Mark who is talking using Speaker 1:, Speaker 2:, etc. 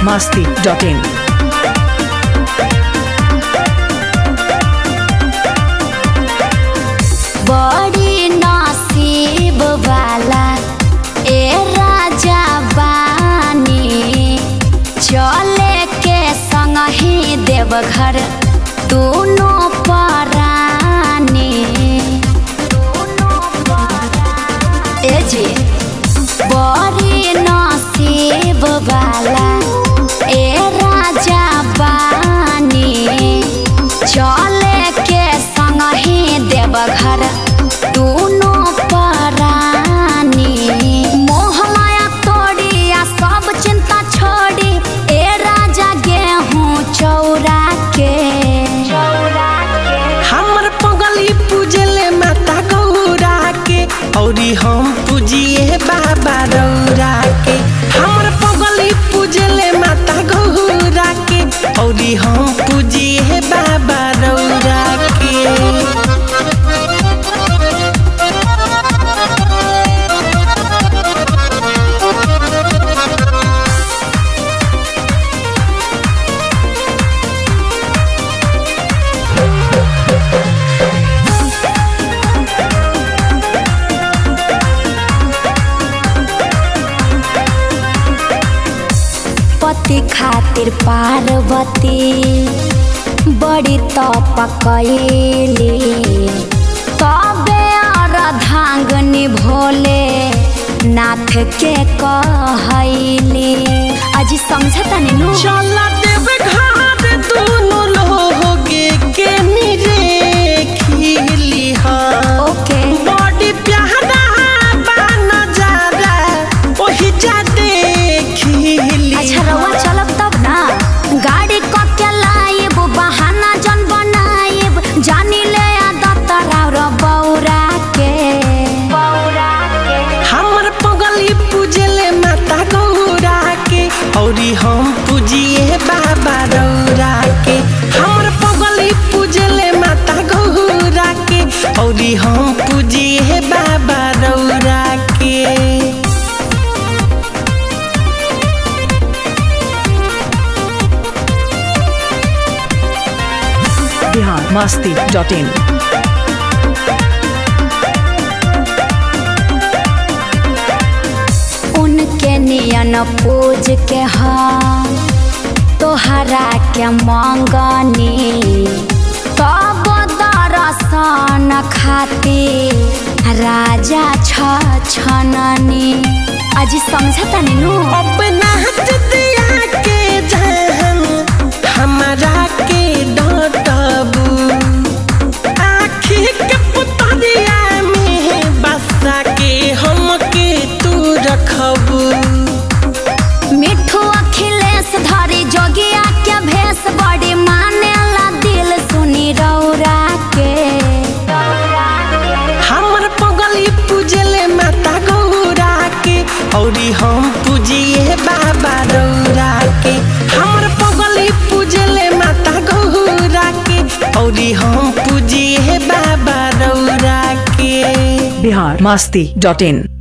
Speaker 1: masti.in.
Speaker 2: बड़ी नसीब वाला ए राजा बानी चले के संग ही देवघर दोनों परानी ए जी बड़ी नसीब वाला ए राजा बानी चले के संग ही देवघर दोनों परानी मोह माया तोड़ी आ सब चिंता छोड़ी ए राजा गेहूं चौरा के
Speaker 3: हमर पगली पूजले माता गौरा के औरी हम पूजिए बाबा रौरा के हमर पगली पूजले माता गौरा के औरी हम पूजिए बाबा रौरा के
Speaker 2: पति खातिर पार्वती बड़ी तप कैली तबे अर्धांगनी भोले नाथ के कहैली अजी समझता नु
Speaker 3: चला देव घाट दोनों लोगे के निरे खिली हाँ
Speaker 2: ओके
Speaker 3: बड़ी प्यारा बा नजारा ओही जा देखिली
Speaker 2: अच्छा रवा चलब तब ना गाड़ी क के लाइब बहाना जन बनाइब जानी ले आदत राव र बौरा के बौरा के
Speaker 3: हमर पगली पूजले माता गौरा के औरी हम पूजिए बाबा रौरा के हमर पगली पूजले माता गौरा के औरी हम पूजिए बाबा रौरा के
Speaker 1: Bihar masti.in.
Speaker 2: उनके नियन पूज के हम तोहरा के मंगनी तब दर्शन खातिर राजा छ छननी अजी समझता नु
Speaker 3: अपना हाथ दिया के जहन हमारा के डांटबू आखी के पुतरिया में बसा के हमके तू रखबू
Speaker 2: मिठू अखिलेश धरी जोगिया के भेष बड़ी मानेला दिल सुनी रौरा के
Speaker 3: हमर पगली पूजले माता गौरा के औरी हम पूजिए बाबा रौरा के हमर पगली पूजले माता गौरा के औरी हम पूजिए बाबा रौरा के
Speaker 1: Bihar masti.in.